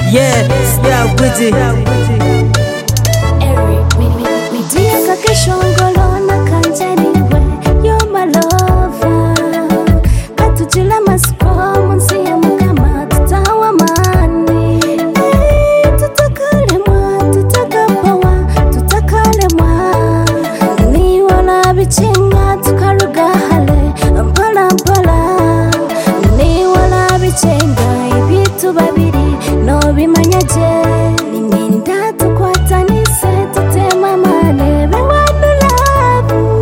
Yeah, yeah, Gwiji. Dia kakeshongolo na kanjariwe You're my lover Katujila masipo munsi ya mukama tutawa mani Eh, Tutakalemwa, tutakapawa, tutakalemwa Niwala bichinga tukaruga hale Mpola mpola Niwala bichenga ibitu babiri no bimanyaje Niminda tukwatanise tutema malebe wanu labu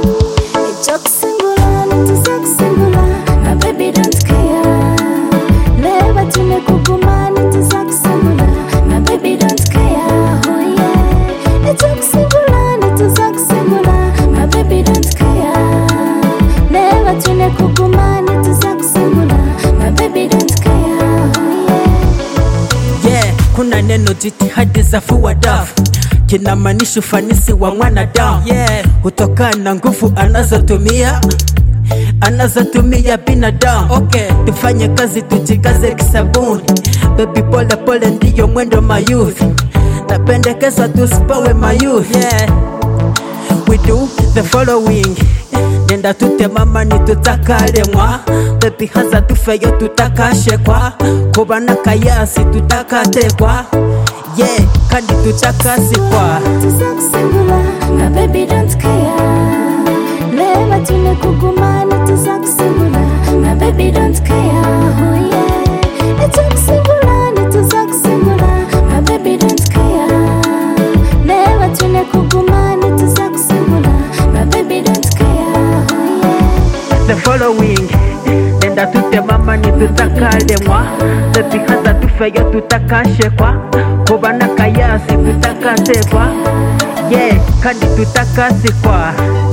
Ejokusingula nituzakusingula na baby don't care Leba tune kuguma nituzakusingula na baby don't care oh yeah Ejokusingula nituzakusingula na baby don't care Leba tune kuguma nituzakusingula na baby don't care oh yeah Yeah, kuna neno jitihadi za fua dafu kinamaanisha ufanisi wa mwanadamu yeah. Hutokana na nguvu anazotumia anazotumia binadamu okay. Tufanye kazi tujikaze kisabuni, baby, pole pole ndiyo mwendo mayuth, napendekeza tusipawe mayuth yeah. We do the following Nenda tutemama nitutakalemwa bebi haza tufeyo tutakashekwa kuba nakayasi tutakatekwa ye kandi tutakasikwa tuzakusingula na baby don't care leba tune kugumana tuzakusingula na baby don't care oh yeah itukusingula nituzakusingula na baby don't care leba tune kugumana tuzakusingula na baby don't care oh yeah the following Nenda tutemama nitutakalemwa bebi haza tufeyo tutakashekwa kuba nakayasi tutakatekwa ye kandi tutakasikwa